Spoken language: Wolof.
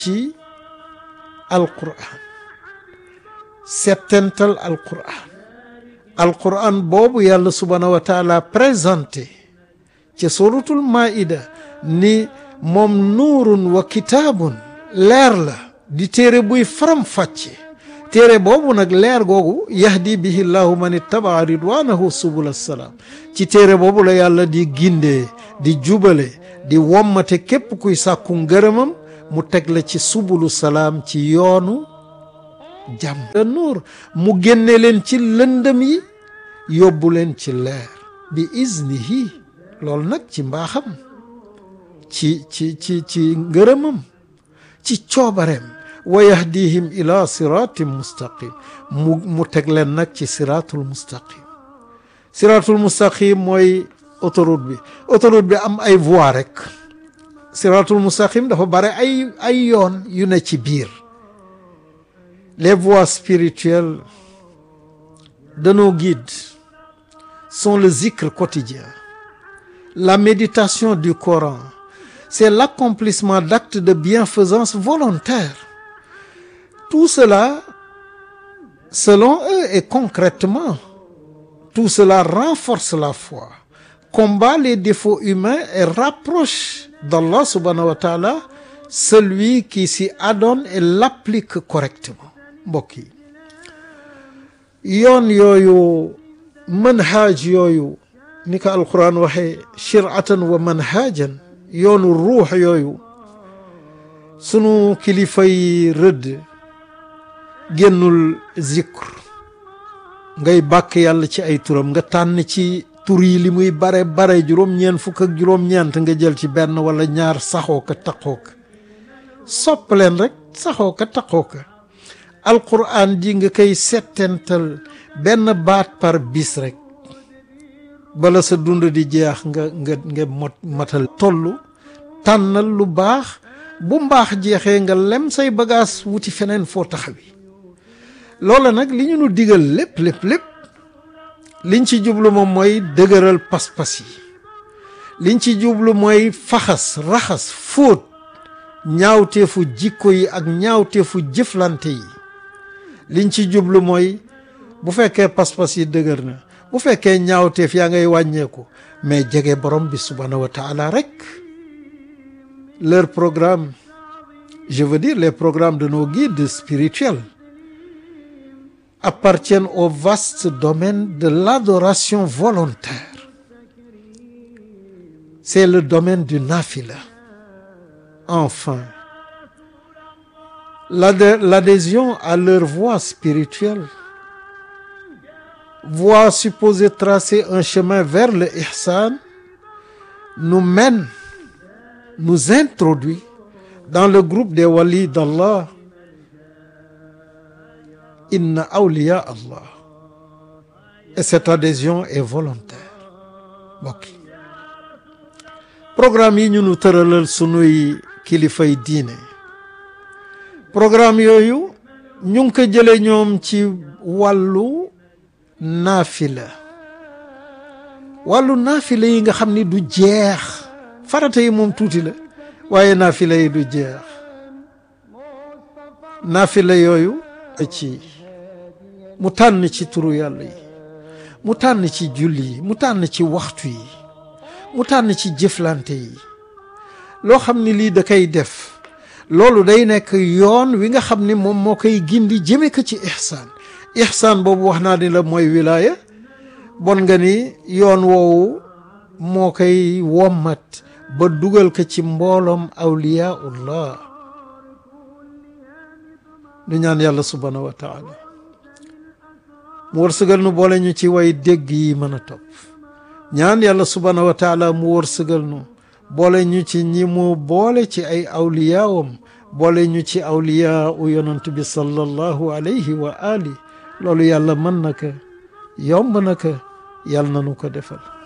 ci alquran settental alquran alquran boobu yàlla subhaanahu wa taala présenté ci suratul maida ni moom nuurun wa kitaabun leer la di téere buy faram-fàcce téere boobu nag leer googu yahdi bihi llahu man ittabaa ridwanahu subul salaam ci téere boobu la yàlla di gindee di jubale di wommate képp kuy sàkku ngërëmam mu teg la ci subulu salaam ci yoonu jàmm nuur mu génne leen ci lëndëm yi yóbbu leen ci leer bi iznihi loolu nag ci mbaaxam ci ci ci ci ngërëmam ci coobareem wa yahdihim ila siratin mustaqim mu mu teg leen nag ci siratul mustaqim siratul mustaqim mooy autoroute bi autoroute bi am ay voies rek siratul mustaqim dafa bare ay ay yoon yu ne ci biir les voies spirituelles de nos guides sont le zikr quotidien la méditation du Coran c'est l'accomplissement d'actes de bienfaisance volontaire tout cela selon eux et concrètement tout cela renforce la foi combat les défauts humains et rapproche d'Allah subhanahu wa ta'ala celui qui s'y adonne et l'applique correctement mbokk yi yoon yooyu manhaaj yooyu ni ko alquran waxee shiratan wa manhajan yoonu ruux yooyu sunu kilifa yi rëdd génnul zikr ngay bàkk yàlla ci ay turam nga tànn ci tur yi li muy bare bare juróom-ñeent fukk ak juróom-ñeent nga jël ci benn wala ñaar saxoo ka taqoo ka sopp leen rek saxoo ka taqoo ka alquran ji nga koy settental benn baat par bis rek bala sa dund di jeex nga nga nga mot matal toll tànnal lu baax bu mbaax jeexee nga lem say bagaas wuti feneen foo taxawi loola nag li ñu nu digal lépp lépp lépp liñ ci jublu moom mooy dëgëral pas-pas yi liñ ci jublu mooy faxas raxas fóot ñaawteefu jikko yi ak ñaawteefu jëflante yi liñ ci jublu mooy bu fekkee pas-pas yi dëgër na bu fekkee ñaawteef yaa ngay wàññeeku mais jege borom bi subhanahu wa taala rek leur programme je veux dire les programmes de nos guides spirituels appartiennent au vaste domaine de l'adoration volontaire c'est le domaine du nafila enfin l'adhésion à leur voie spirituelle voie supposée tracer un chemin vers le ihsan nous mène nous introduit dans le groupe des walis d'Allah inna awliya Allah et cette adhésion est volontaire mbokk programme yi ñu nu tëralal sunuy kilifay diine programme yooyu ñu ngi ko jële ñoom ci wàllu naafila wàllu naafila yi nga xam ni du jeex farata yi moom tuuti la waaye naafila yi du jeex naafila yooyu ci mu tànn ci turu yàlla yi mu tànn ci julli yi mu tànn ci waxtu yi mu tànn ci jëflante yi loo xam ni lii da koy def loolu day nekk yoon wi nga xam ni moom moo koy gindi jëme ko ci ihsaan ihsaan boobu wax naa ni la mooy wilaaya bon nga ni yoon woowu moo koy wommat ba dugal ko ci mbooloom awliyaullah nu ñaan yàlla subhanahu wa taala mu wërsëgal nu boole ñu ci way dégg yi mën a topp ñaan yàlla subhanahu wa taala mu wërsëgal nu boole ñu ci ñi mu boole ci ay awliyaawam boole ñu ci awliyaa u yonant bi sallallahu alayhi wa ali loolu yàlla mën na ko yomb na ko yàlla na nu ko defal